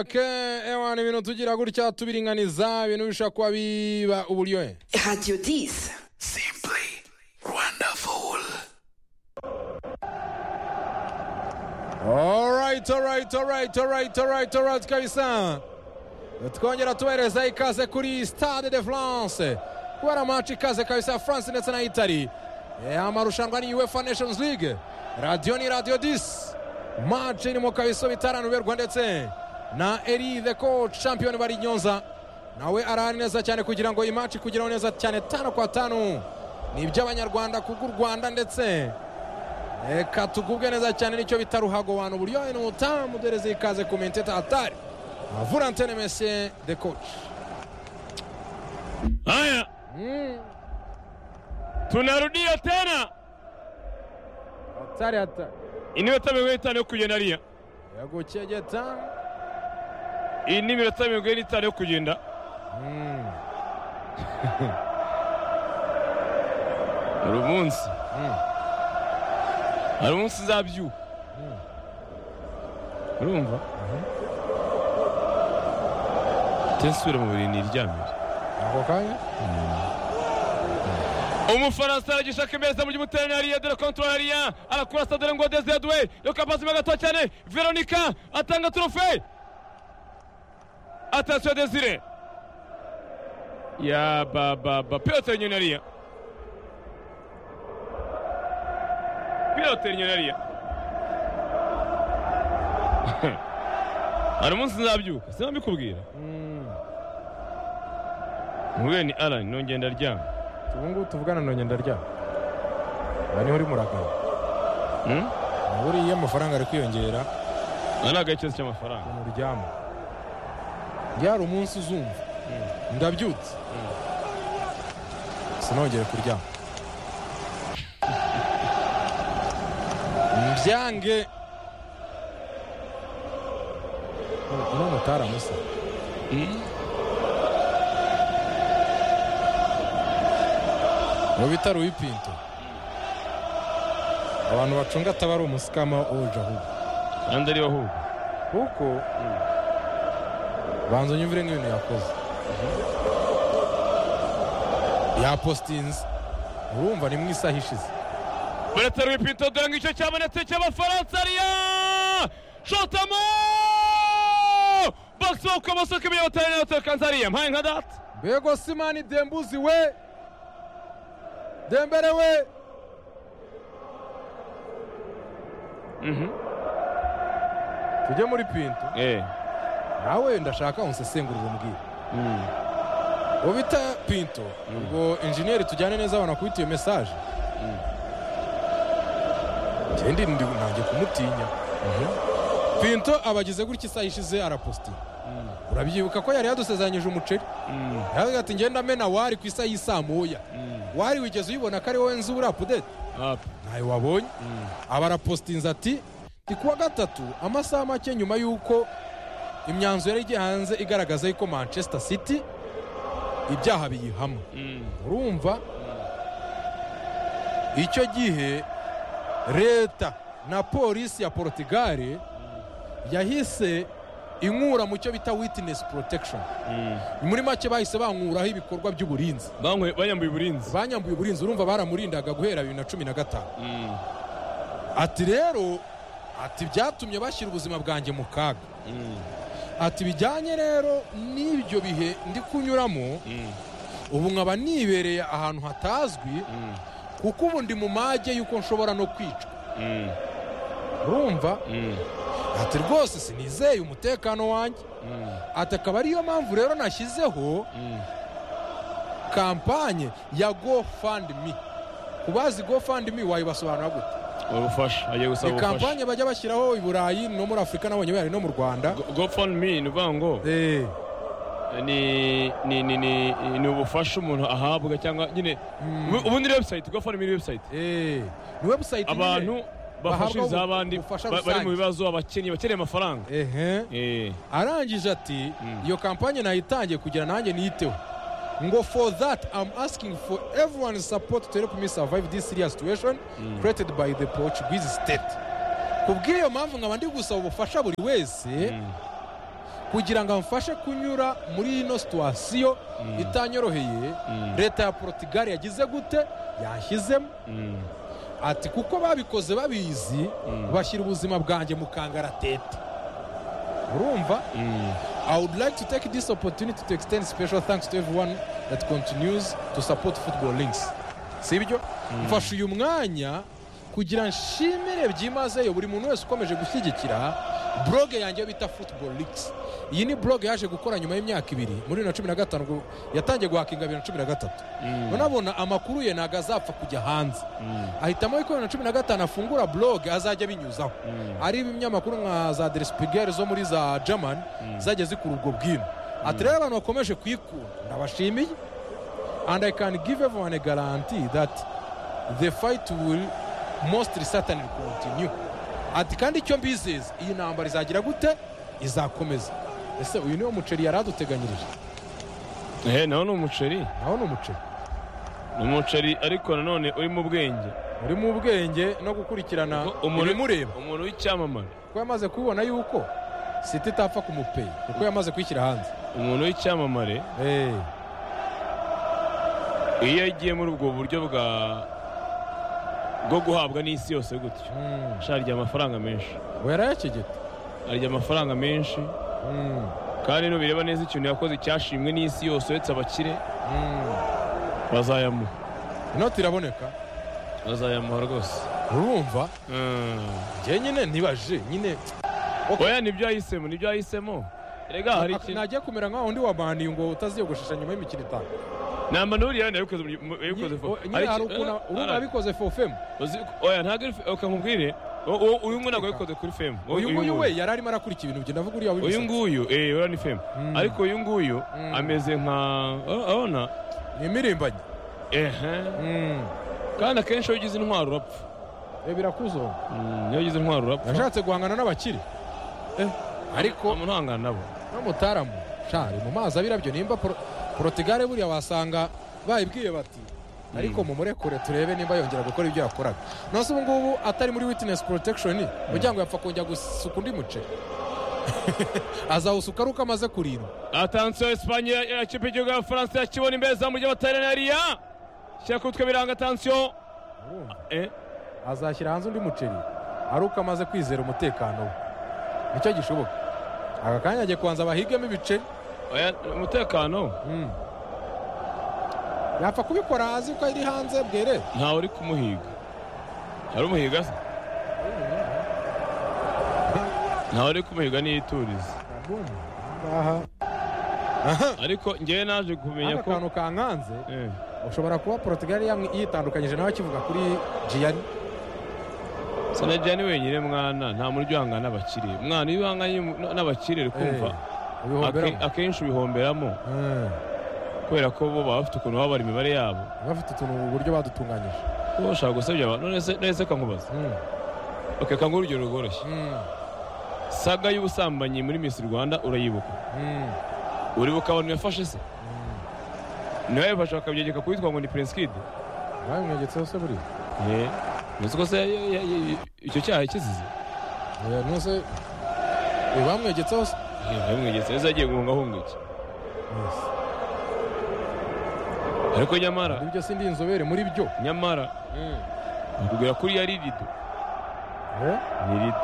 ke ewana ibintu tugira gutya tubiringaniza ibintu bishobora kuba biba uburyohe Radio 10. Simply wonderful. alright alright alright alright alright alright kabisa twongera tubahereza ikaze kuri stade de france kubera match ikaze kabisa ya france ndetse na italy Eh, amarushanwa ni uefa nations league radiyo ni radiyo disi match irimo kabisa bitaranuberwa ndetse na eri the coach champion bari nyonza nawe arahari neza cyane kugira ngo iyi match kugeraho neza cyane tano kwa tanu ni iby'abanyarwanda kubw'u rwanda ndetse reka tugubwe neza cyane nicyo bita ruhago wanu buryohe ni ubutamu duhereze ikaze ku menteta atari avurantene mesiye de koci Haya, tunarudia tena. atari atari Hii ni minota mirongo itanu yo kugendalia. yagukegeta Hii ni minota mirongo ine n'itanu yo kugenda. Hari umunsi. Hari umunsi nzabyuka. Urumva? Tensubira mu buriri niryamire. ako kanya umufaransa aragisha kemeza mu gimutera ariya dore kontorora ariya arakurasa dore ngo deze yaduwe yo kapasima gato cyane veronika atanga turufe atasiyo desire ya bababa pilote nyine ariya pilote nyine ariya hari umunsi nzabyuka sinabikubwira mubwire ni arani nongeye ndaryama ubu ngubu tuvugana na ngendaryama aha niho uri muragabo Hmm? buriya amafaranga ari kwiyongera Ari agakizo cy'amafaranga. mu ryama ryari umunsi uzumva ndabyutse sinongere kuryama mbyange uno mutara musa uwo bita ruwipinto abantu bacunga ataba ari umusikama wuje ahubwo Kandi ariyo ahubwo. kuko banza unyumvire n'ibintu yakoze yapositinze urumva ni mu isaha ishize Buretse Rwipinto dore ngicyo cyabonetse cy'abafaransa ariya! Shotamo! Basohoka basohoka ibyo batari n'abatari kanza ariya mpaye nka data. mbego simani dembuzi we dembere we tujye muri pinto Eh. nawe ndashaka unsesengurira umbwire uwo bita pinto ubwo injeniyeri tujyane neza abona kubita iyo mesaje ngende ndi nange kumutinya pinto abagize gutya isaha ishize arapositinga urabyibuka ko yari yadusezeranyije umuceri yaravuga ati ngenda amena wari ku isaha y'isaa moya wari wigeze uyibona ko ari wowe nzu uri apudete Up. ntayo wabonye aba arapositinze ati ni kuwa gatatu amasaha make nyuma y'uko imyanzuro yari igiye hanze igaragaza yuko manchester city ibyaha biyihama urumva icyo gihe leta na polisi ya porotugare yahise inkura mu cyo bita witinesi porotekishoni muri make bahise bankuraho ibikorwa by'uburinzi Bankwe banyambuye uburinzi. banyambuye uburinzi urumva baramurindaga guhera bibiri na cumi na gatanu ati rero ati byatumye bashyira ubuzima bwanjye mu kaga ati bijyanye rero n'ibyo bihe ndi kunyuramo ubu nkaba nibereye ahantu hatazwi kuko ubu ndi mu mage y'uko nshobora no kwicwa urumva ati rwose sinizeye umutekano wanjye ati akaba ariyo mpamvu rero nashyizeho kampanye ya gofandimi ku bazi gofandimi wayibasobanura gute Ubufasha agiye gusaba ni kampanye bajya bashyiraho i burayi no muri afurika nabonye bayari no mu rwanda GoFundMe ni ukuvuga ngo Eh, ni ni ni ni ni ubufasha umuntu ahabwa cyangwa nyine ubu- ubundi ni website GoFundMe ni website eh, ni webusayiti abantu bafashiriza abandi ubufasha ba- bari rusange. mu bibazo abakeneye bakeneye amafaranga ehe Eh. arangije ati iyo kampanye nayitangiye kugira nanjye niyiteho ngo for that i'm asking for everyone's support to help me survive this serious situation created by the portuguese state ku bw'iyo mpamvu nkaba ndi gusaba ubufasha buri wese kugira ngo amfashe kunyura muri ino situwasiyo itanyoroheye leta ya portugal yagize gute yashyizemo ati kuko babikoze babizi bashyira ubuzima bwanjye mu kangaratete urumva I would like to take this opportunity to extend special thanks to everyone that continues to support football links sibyo mfashe uyu mwanya kugira nshimire byimazeyo buri muntu wese ukomeje gushyigikira blog yanjye bita football links iyi ni blog yaje gukora nyuma y'imyaka ibiri muri bibiri na cumi na gatanu ubwo yatangiye guhakinga bibiri na cumi na gatatu unabona amakuru ye ntabwo azapfa kujya hanze ahitamo yuko bibiri na cumi na gatanu afungura blog azajya abinyuzaho ari ibinyamakuru nka za derispigeri zo muri za german zajya zikura ubwo bwino ati rero abantu bakomeje kuyikunda ndabashimiye and i can give everyone a guarantee that the fight will most certainly continue ati kandi icyo mbizeza iyi ntambara izagira gute izakomeza ese uyu niwo muceri yari aduteganyirije ehe naho ni umuceri naho ni umuceri ni umuceri ariko nanone urimo ubwenge urimo ubwenge no gukurikirana ibimureba umuntu w'icyamamare kuko yamaze kubibona yuko siti itapfa kumupeye kuko yamaze kwishyira hanze umuntu w'icyamamare Eh, iyo agiye muri ubwo buryo bwa bwo guhabwa n'isi yose gutyo mm, sha arya amafaranga menshi we yarayakigita arya amafaranga menshi Mm, kandi nubireba neza ikintu yakoze cyashimwe n'isi yose uretse abakire mm. bazayamuha inoti iraboneka bazayamuha rwose urumva Mm. njye nyine nibaje nyine oya nibyo yahisemo nibyo yahisemo rega hari Ak- ikintu najya kumera nka undi wabaniye ngo utaziyogoshesha nyuma y'imikino itanu namba n'uriya wenda yabikoze mu- mu- yabikoze Nyi- fo- o- nyine hari ukuntu urumva yabikoze fofemu Uzi- oya ntabwo ari fe- oka nkubwire uwo- uwo- uyu nguyu ntabwo yabikoze kuri femu uyu nguyu we yari arimo arakura ibintu bye ndavuga uriya uyu w'imisatsi nguyu eh uriya ni femu Mm. ariko uyu nguyu Mm. ameze nka ur- urabona ni imirimbanyi ehe Mm. kandi akenshi iyo ugize intwaro urapfa Eh, birakuzonga Mm, iyo ugize intwaro urapfa yashatse guhangana n'abakire Eh, ariko amuhangana nabo n'umutaramu shari mu mazi abirabyo nimba Por- portugal buriya wasanga bayibwiye bati ariko mumurekure turebe nimba yongera gukora ibyo yakoraga nonse ubu ngubu atari muri witness protection muryango yapfa kongera gusuka undi muceri azawusuka ari uko amaze kurindwa atansiyo esipanye ya kipe y'igihugu ya faransa yakibona imbere zamu ry'abataliyani shyira ku mutwe biranga atansiyo Urumva? eh azashyira hanze undi muceri ari uko amaze kwizera umutekano we nicyo gishoboka aka kanya agiye kubanza bahigemo ibiceri oya umutekano Mm. yapfa kubikora azi ko iri hanze bwere ntawe uri kumuhiga hari umuhiga se ntawe uri kumuhiga niyo iturize aha ariko ngewe naje kumenya aka ko kantu kankanze Eh, ushobora kuba portugal yamwe- yitandukanyije nawe akivuga kuri jiyani sinajya ni wenyine mwana nta muri uhangana n'abakire mwana iyo uhanganye mu- n'abakire uri kumva ake- ibihomberamo akenshi ubihomberamo Eh, kubera ko bo baba bafite ukuntu babara imibare yabo bafite utuntu mu buryo badutunganyije bo bashaka gusebya abantu none se- none se kankubaza Mm, ok kanguha urugero rworoshye mm, saga y'ubusambanyi muri misi rwanda urayibuka mm, uribuka abantu yafashe se niwe yabifashe bakabyegeka kubitwa ngo ni prince kid babimwegetseho se buriya Eh, uzi ko se ya- ya- ya- icyo cyaha yakizize Eh, nose eh, bamwegetseho se bamwegetse neza agiye guhunga ahunga iki Yes. ariko nyamara ibyo sindi inzobere muri byo nyamara kugera kuri yari rido Eh, ni rido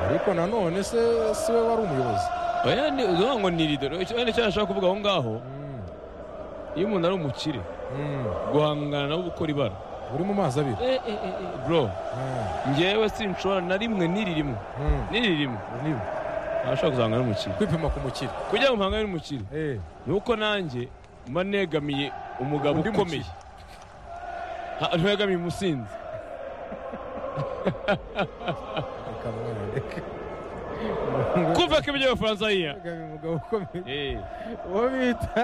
ariko nanone se siwe wari umuyobozi oya ni uvuga ngo ni rido Icyo- wenda icyo nashaka kuvuga aho ngaho Mm, iyo umuntu ari umukire mm, guhangana nabo gukora ibara uri mu mazi abiri bro Mm, ngewe sinshobora na rimwe n'iri rimwe mm, n'iri rimwe nibi. ntabashaka kuzahangana n'umukire kwipima ku mukire kugira ngo mpangane n'umukire Eh, ni uko nanjye mba negamiye umugabo Undi ukomeye Ha, ntiwegamiye umusinzi reka mwereke. kumva ko ibyo abafaransa yiya Yegamiye umugabo ukomeye Eh, uwo bita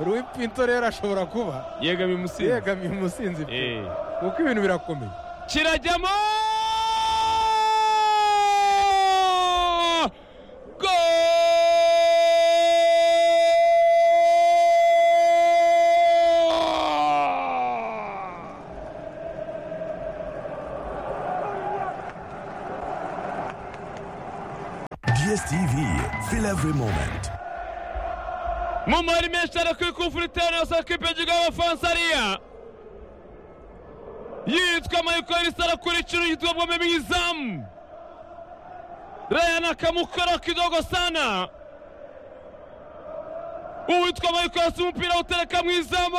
Rui Pinto rero ashobora kuba yegamiye umusinzi yegamiye umusinzi pe. Eh. kuko ibintu birakomeye kirajyamo Goal! DSTV Feel every moment. mu mari menshi ariko ikufurutera na sakipe y'igihugu y'abafaransa ariya yitwa michael sarakurikira yitwa bwome mwizamu Ryan akamukora kidogo sana uwitwa michael si umupira utereka mu izamu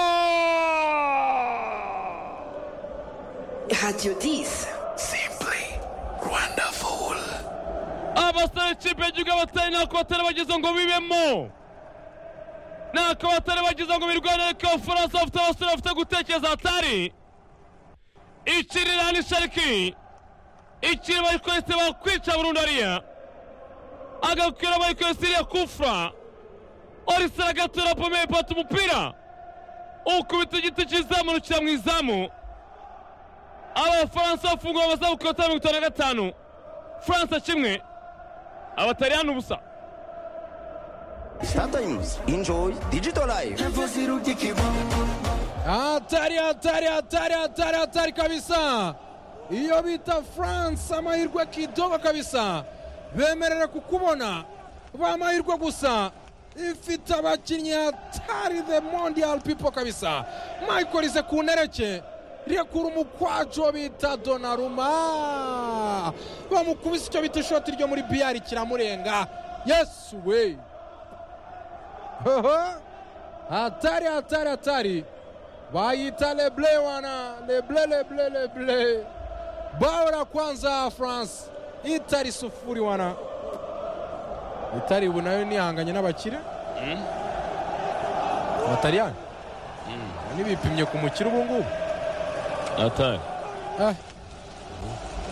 Radio 10. Simply wonderful. abasore ikipe y'igihugu abatari ntako batari bagize ngo bibemo ntako batari bagize ngo birwane ariko abafaransa bafite abasore bafite gutekereza hatari ikirira ni shariki ikiri bayikorese bakwica burundu ariya agakwira bayikorese iriya kufura orisera agatura pome ipata umupira ukubita igiti cy'izamurukira mu izamu abafaransa bafungura amasaha ku kota mirongo itanu na gatanu Fransa kimwe abataliyani ubusa Star Times. Enjoy digital life. hatari hatari hatari hatari hatari kabisa iyo bita france amahirwe kidogo kabisa bemerera kukubona ba amahirwe gusa ifite abakinnyi hatari the mondial people kabisa michael ize ku ntereke rekura umukwacu bita donaruma bamukubise icyo bita ishoti ryo muri biyari kiramurenga yesu we Hoho! hatari hatari hatari bayita leble wana leble leble leble bao la kwanza france itari sufuri wana itari ubu nayo nihanganye n'abakire abataliyani ntibipimye ku mukire ubu ngubu atari Ah.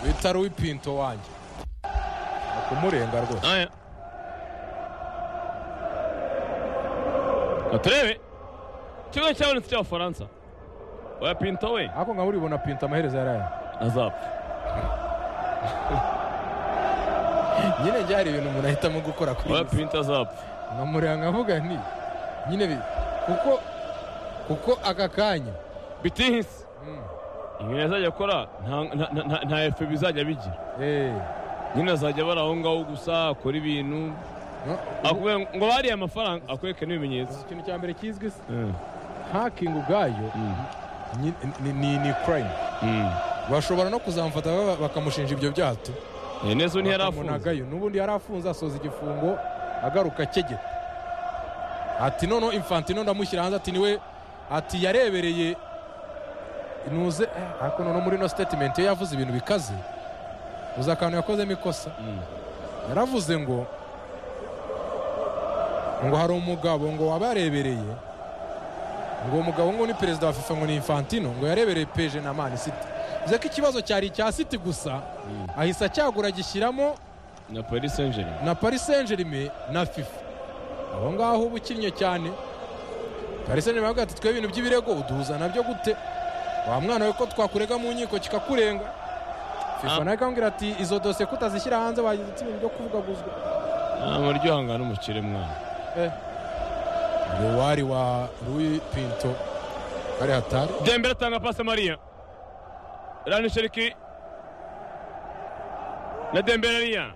bitari uw'ipinto wanjye kumurenga rwose aya turebe ikigo cyabonetse cy'abafaransa oya pinto we ariko nkaba uribona pinto amaherezo yaraye azapfa nyine njye hari ibintu umuntu ahitamo gukora kuri oya iyi si. pinto azapfa nkamureba nkavuga nti nyine bi kuko kuko aka kanya bitihise inkino azajya akora nta- nta- nta- nta efe bizajya bigira eh, nyine azajya bari aho ngaho gusa akora ibintu no, akubwira ngo- ngo bariye amafaranga akwereke n'ibimenyetso ikintu cya mbere kizwi se Mm. hakingi ubwayo ni- ni- ni ni crime Mm. bashobora no kuzamufata ba- bakamushinja ibyo byaha tu Eh, neza ubu ntiyari afunze bakamunagayo n'ubundi yari afunze asoza igifungo agaruka akegeta ati noneho infantino ndamushyira hanze ati niwe ati yarebereye nuze eh, ariko noneho muri ino sitetimenti iyo yavuze ibintu bikaze uzi akantu yakozemo ikosa yaravuze ngo ngo hari umugabo ngo wabarebereye ngo uwo mugabo ngo ni perezida wa fifa ngo ni infantino ngo yarebereye peje na mani siti bivuze ko ikibazo cyari icya siti gusa ahise acyagura agishyiramo na paris saint germain na paris saint germain na fifa aho ngaho uba ukinnye cyane paris saint germain baravuga ati twe ibintu by'ibirego uduhuza nabyo gute wa mwana we ko twakurega mu nkiko kikakurenga Ah. fifa nawe ikambwira ati izo dosiye kutazishyira hanze wagize ati ibintu byo kuvugaguzwa amaryohanga n'umukire mwana lewari wa louis pinto kari hatari dembele atanga pasi mariya rani sheriki na dembele ariya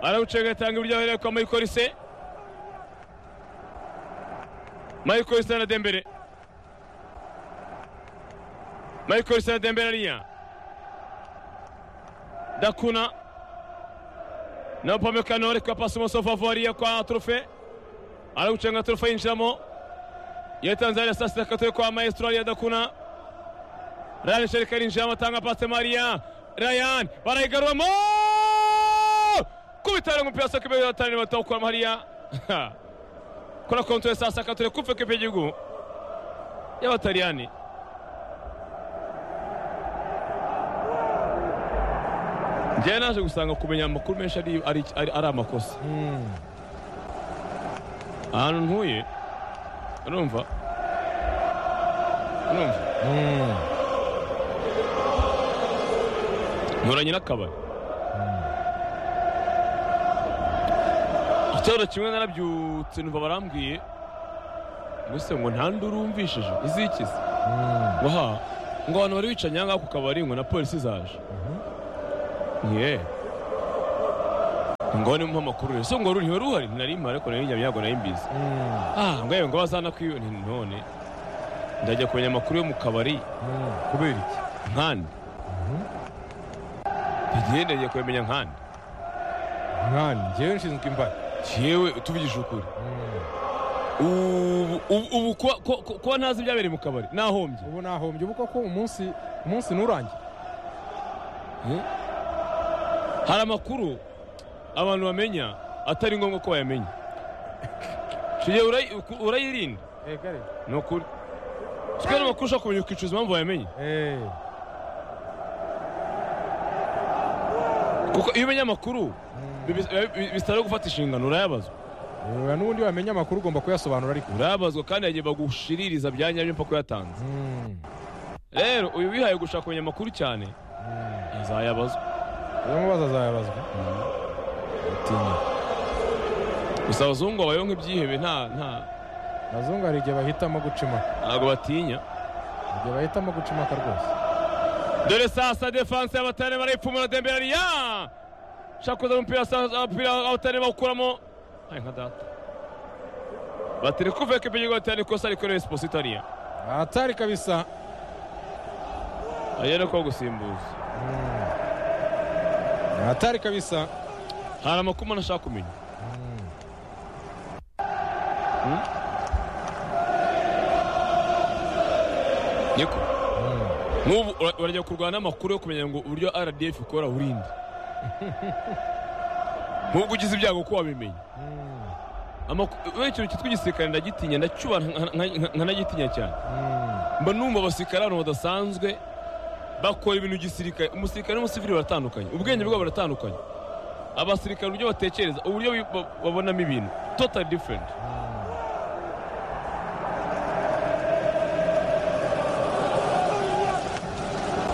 arawucenga atanga ibiryo ahereye kwa mayikolise mayikolise na dembele mayikolise na dembele ariya dakuna na upamekano ariko pasi umusofavu ariya kwa turufe arawucenga turufe yinjiramo ya Tanzania sasa katoe kwa maestro aliyadakuna Ryan Sherika arinjiramo atanga pasi Maria Ryan barayigarura mo kubitara umupira sasa kibe atani batawukura Maria kora kontrole sasa katoe kufe kipe gihugu y'abataliyani njyewe naje gusanga kumenya amakuru menshi ari, ari, ari, ari amakosa ahantu ntuye urumva urumva nturanye n'akabari igitero kimwe narabyutse numva barambwiye mbese ngo nta nduru wumvishije izikize ngo ha ngo abantu bari bicaye aha ngaha ku kabari ngo na polisi zaje ntiye ngo ni mpamakuru so ngo ruriho ruhari ntarimba ariko nari njya yago narimbizi ah ngo yewe ngo bazana kwiyo nti none ndajya kumenya amakuru yo mu kabari kubera iki nkande igihe ndagiye kuyamenya nkande nkani njyewe nshinzwe imbare yewe tuvugije ukuri ubu ubu- ubu kuba- ko- ko- kuba ntazi ibyabereye mu kabari nahombye ubu nahombye ubu koko umunsi umunsi nturangiye hari amakuru abantu bamenya atari ngombwa ko bayamenya tugiye urayirinda Eh, kare. ni ukuri twe amakuru ushaka kumenya ukicuza impamvu wayamenye Eh, kuko iyo umenya amakuru bibi- bi- bisaba gufata inshingano urayabazwa eh, n'ubundi wamenya amakuru ugomba kuyasobanura ariko urayabazwa kandi yagiye bagushiririza bya nyabyo mpaka uyatanze rero uyu wihaye gushaka kumenya amakuru cyane azayabazwa uyamubaza azayabazwa Utinya. gusa abazungu babayeho nk'ibyihebe nta nta abazungu hari igihe bahitamo gucimaka ntabwo batinya igihe bahitamo gucimaka rwose dore sasa defanse y'abatane barayipfumura dembele ya shaka kuzana umupira sasa umupira abatane bawukuramo hari nka data batiri kuva kipigigo cyane kosa ariko rero siporo itariya atari kabisa ayo ni ko gusimbuza atari kabisa hari amakuru umuntu ashaka kumenya Hmm? niko nk'ubu ura- urajya kurwana n'amakuru yo kumenya ngo uburyo rdf ikora burinde nk'ubwo ugize ibyago ko wabimenye Amaku- we ikintu cyitwa igisirikare ndagitinya ndacyubaha nka- nka- nka- nkanagitinya cyane mba numva abasirikare abantu badasanzwe bakora ibintu gisirikare umusirikare n'umusivili baratandukanye ubwenge bwabo buratandukanye abasirikare uburyo batekereza uburyo bi- ba- babonamo ibintu totally different